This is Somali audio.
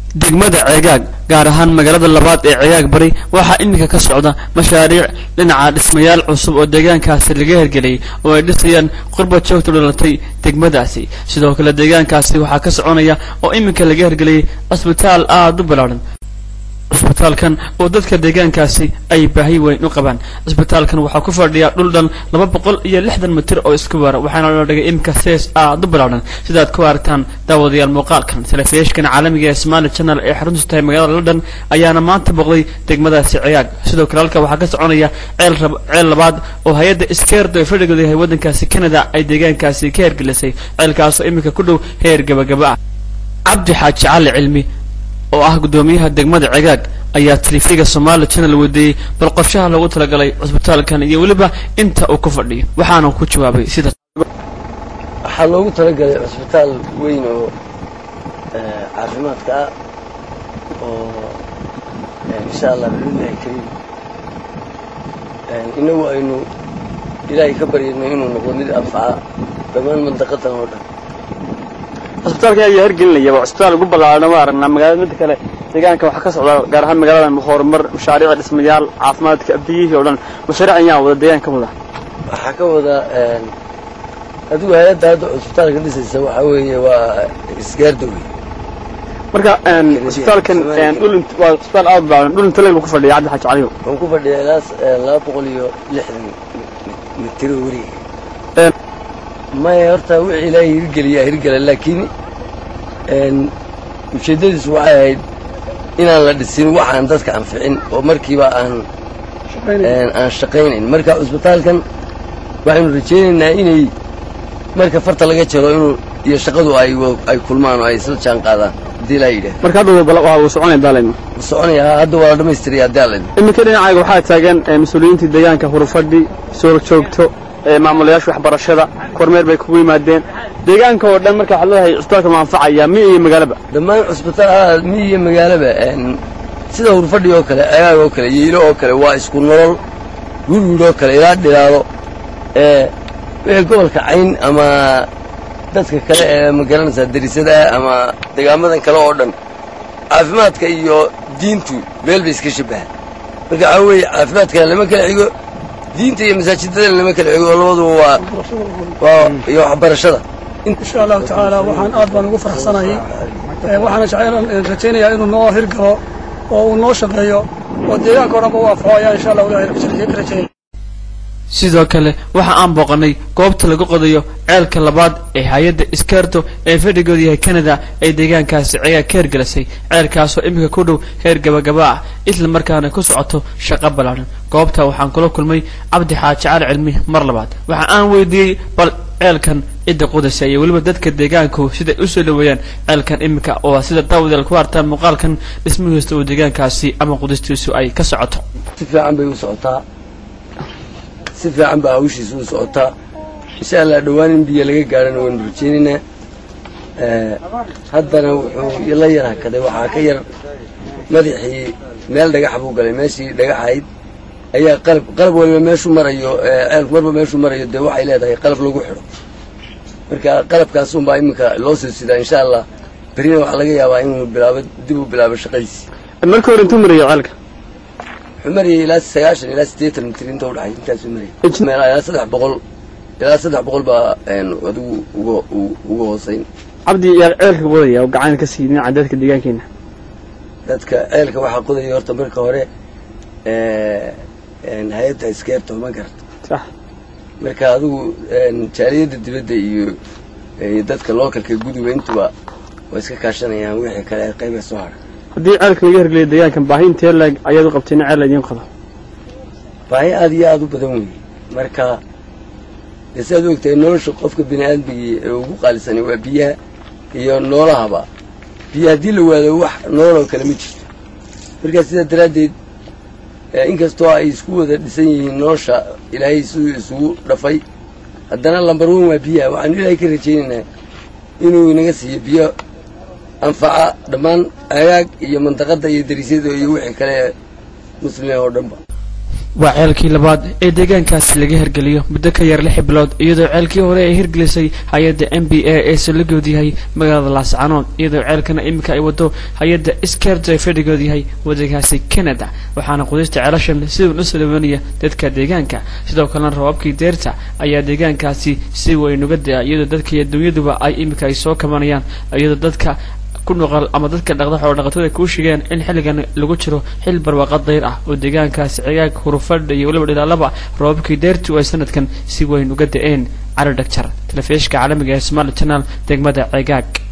degmada ceegaag gaar ahaan magaalada labaad ee ceegaag bari waxaa iminka ka socda mashaariic dhinaca dhismayaal cusub oo deegaankaasi laga hergeliyay oo ay dhisayaan qurba joogta dhalatay degmadaasi sidoo kale deegaankaasi waxaa ka soconaya oo iminka laga hergeliyay cisbitaal aada u ballaaran cisbitaalkan oo dadka deegaankaasi ay baahi weyn u qabaan cisbitaalkan waxaa ku fadhiya dhul dhan laba boqol iyo lixdan mitir oo isku wara waxaana la dhigay iminka sees aada u ballaaran sidaad ku aragtaan daawadayaal muuqaalkan telefishkan caalamiga ee somali channel ee xaruntu tahay magaalada london ayaana maanta boqday degmadaasi ciyaag sidoo kale halka waxaa ka soconaya ceel ceel labaad oo hay-adda iskeerdo ee fadhigooda yahay waddankaasi canada ay deegaankaasi ka hergelisay ceelkaasoo iminka ku dhow heer gabagaba ah cabdi xaaji cali cilmi oo ah guddoomiyaha degmada cegaag ayaa telifiga somaali channel weydiiyey bal qorshaha loogu talagalay cusbitaalkan iyo weliba inta uu ku fadhiyo waxaana ku jawaabay sida waxaa loogu talagalay cusbitaal weyn oo caafimaadka ah oo insha allah biidnillahi kariim inagu aynu ilaahay ka baryayno inuu noqdo mid anfaca dhammaan mandaqadan oo dhan cusbitaalkan ayaa hergelinaya waa cusbitaal ugu ballaaran waa aragnaa magaalada midda kale deegaanka waxaa ka socda gaar ahaan magaaladan horumar mashaariic dhismayaal caafimaadka biyihii oo dhan mashaariic ayaa wada deegaanka ka wada waxaa ka wada adigu hay-adda hadda cusbitaalka dhisaysa waxaa weeye waa isgaarda wey marka cusbitaalkan dhul waa cusbitaal aada ballaaran dhul inta leeg buu ku fadhiya cabdi xaaji caliyo wuxuu ku fadhiya ilaa laba boqol iyo lixdan mitiro weriga maya horta wixii ilaahay hirgeliyaa hirgela laakiin ujeeddadiisu waxay ahayd inaan la dhisin waxaan dadka anficin oo markiiba aan aan shaqaynayn marka cusbitaalkan waxaynu rajaynaynaa inay marka farta laga jaro inuu iyo shaqadu ay ay kulmaan oo ay isla jaan qaadaan haddii laa yidhaah marka hadda waa uu soconaya daalayno wuu soconayaa hadda waa la dhamaystiraya haddii alla iminka dhinacaaga waxaa taagan mas-uuliyiintii deegaanka hurufadhi soo joogto maamulayaasha waxbarashada kormeer bay kugu yimaadeen deegaanka oo dhan marka waxaad leedahay cusbitaalka ma anfacaya mi iyo magaalaba dhammaan cusbitaal mi iyo magaalaba sida hurfadhi oo kale cegaag oo kale yiilo oo kale waa isku nolol wirwir oo kale ilaa dhilaado wixii gobolka cayn ama dadka kale ee magaranaysaa darisada ama degaamadan kale oo dhan caafimaadka iyo diintu meel bay iska shabahaan marka waxaa weeye caafimaadkana lama kala xigo diinta iyo masaajidadana lama kala xigo oo labaduba waa waa iyo waxbarashada insha allahu tacaala waxaan aad baan ugu faraxsanahay waxaana jecel rajaynayaa inuu noo hirgalo oo uu noo shaqeeyo oo deegaanka o dhanba u anfaco ayaa insha allah ilahay rajaynaya sidoo kale waxa aan booqanay goobta lagu qodayo ceelka labaad ee hay-adda iskeerto ee fadhigooda yahay canada ee deegaankaasi ceegaa ka hergelisay ceelkaasoo iminka ku dhow heer gabagaba ah isla markaana ku socoto shaqo ballaaran goobta waxaan kula kulmay cabdi xaaji cali cilmi mar labaad waxa aan weydiiyey bal ceelkan cidda qudaysa iyo weliba dadka deegaanku siday u soo dhaweeyaan ceelkan iminka oo sida daawadael ku artaan muuqaalkan dhismihiista uu deegaankaasi ama qudistiisu ay ka socoto si fiican bay u socotaa si fiican baa hawshiisa u socotaa insha allah dhowaan in biyo laga gaadhana waynu rajaynaynaa haddana wuxuu la yar hakaday waxaa ka yar madaxii meel dhagax buu galay meeshii dhagaxayd ayaa qalab qalab waliba meeshuu marayo ceelku marba meeshuu marayo dee waxay leedahay qalab lagu xidho marka qalabkaasunbaa iminka loo soo sidaa insha allah berina waxaa laga yaabaa inuu bilaabo dib u bilaabo shaqadiisi marka hore intuu marayo ceelka wuxuu marayay ilaa sagaashan ilaa siddeetan mitir inta udhaxay intaasuu marayay ilaa saddex boqol ilaa saddex boqol baa adigu uga uga hoosayn cabdi yaa ceelka qodaya oo gacan ka sii dhinaca dadka deegaankeena dadka ceelka waxaa qodaya horta marka hore hay-adda iskeerto ma garata sax marka adigu jaaliyadda dibadda iyo iyo dadka lookalka guduga intuba waa iska kaashanayaan wixii kale ee qayba soo hadha haddii ceelka laga hergeliya deegaankan baahi intee leeg ayaad u qabteen ceel idiin qodo baahi aada iyo aada u badan weeye marka dee si aad u ogtahay nolosha qofka bini aadmigii ee ugu qaalisanay waa biyaha iyo noolahaba biyo haddii la waado wax nooloo kale ma jirto markaa sidaa daraaddeed inkastoo ay isku wada dhisan yihiin nolosha ilaahay siduu isugu dhafay haddana lambar wan waa biyaha waxaanu ilaahay ka rajaynaynaa inuu inaga siiyo biyo anfaca dhammaan agaag iyo mandaqadda iyo dariisyada iyo wixii kale ee muslimiin oo dhanba waa ceelkii labaad ee deegaankaasi laga hirgeliyo muddo ka yar lix bilood iyadoo ceelkii hore ay hirgelisay hay-adda m b a ee saldhigood yahay magaalada laascanood iyadoo ceelkana iminka ay wado hay-adda skerta ee fadhigood yahay waddankaasi canada waxaana qudista ceelashan sidan u salabanaya dadka deegaanka sidoo kalena rabaabkii deerta ayaa deegaankaasi si weyn uga da-a iyadoo dadka iyo dunyaduba ay iminka ay soo kabanayaan iyadoo dadka ku noqol ama dadka dhaqda xoolo dhaqatada kuu sheegeen in xilligan lagu jiro xil barwaaqo dayr ah oo deegaankaasi cigaag hurufadha iyo weliba dhilaalaba roobabkii deertu ay sanadkan si weyn uga da-een cali dhagjar telefishka caalamiga ee somali channel degmada cigaag